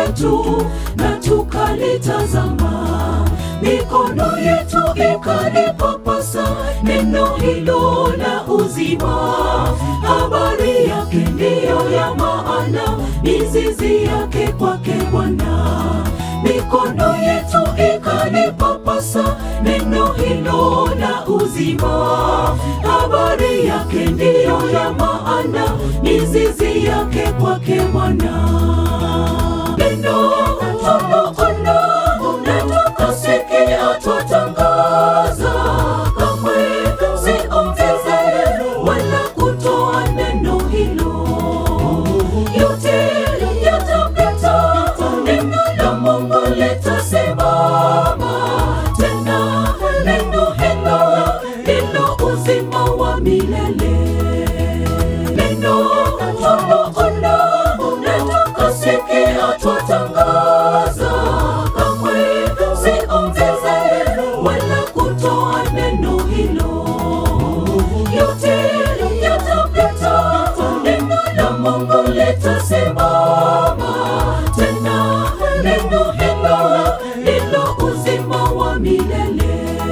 letu na tukalitazama, mikono yetu ikalipapasa neno hilo la uzima. Habari yake ndiyo ya maana, mizizi yake kwake Bwana. Mikono yetu ikalipapasa neno hilo la uzima. Habari yake ndiyo ya maana, mizizi yake kwake Bwana. Neno tunaona na tukasikia, twatangaza, kamwe siongeze wala kutoa neno hilo. Yote yatapita, neno la Mungu litasimama tena. Neno hilo ndilo uzima wa milele. Neno tunaona na tukasikia, twatangaza, kamwe siongeze wala kutoa neno hilo. Yote yatapita, neno la Mungu litasimama tena. Neno hilo ndilo uzima wa milele.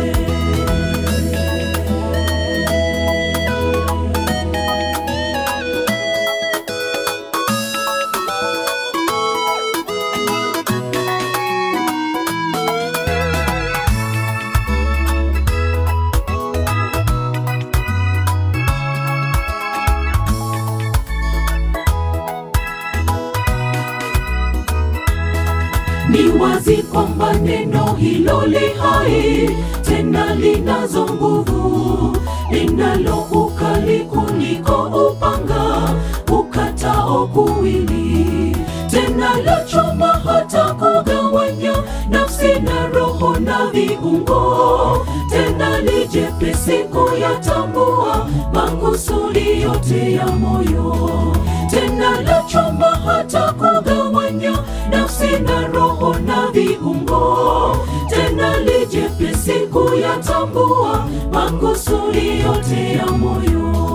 Ni wazi kwamba neno hilo li hai, tena linazo nguvu, linalo ukali kuliko upanga ukatao kuwili, tena la choma hata kugawanya nafsi na roho na viungo, tena li jepesi kuyatambua makusudi yote ya moyo, tena la choma hata kugawanya nafsi na roho na viungo, tena li jepesi kuyatambua makusudi yote ya moyo.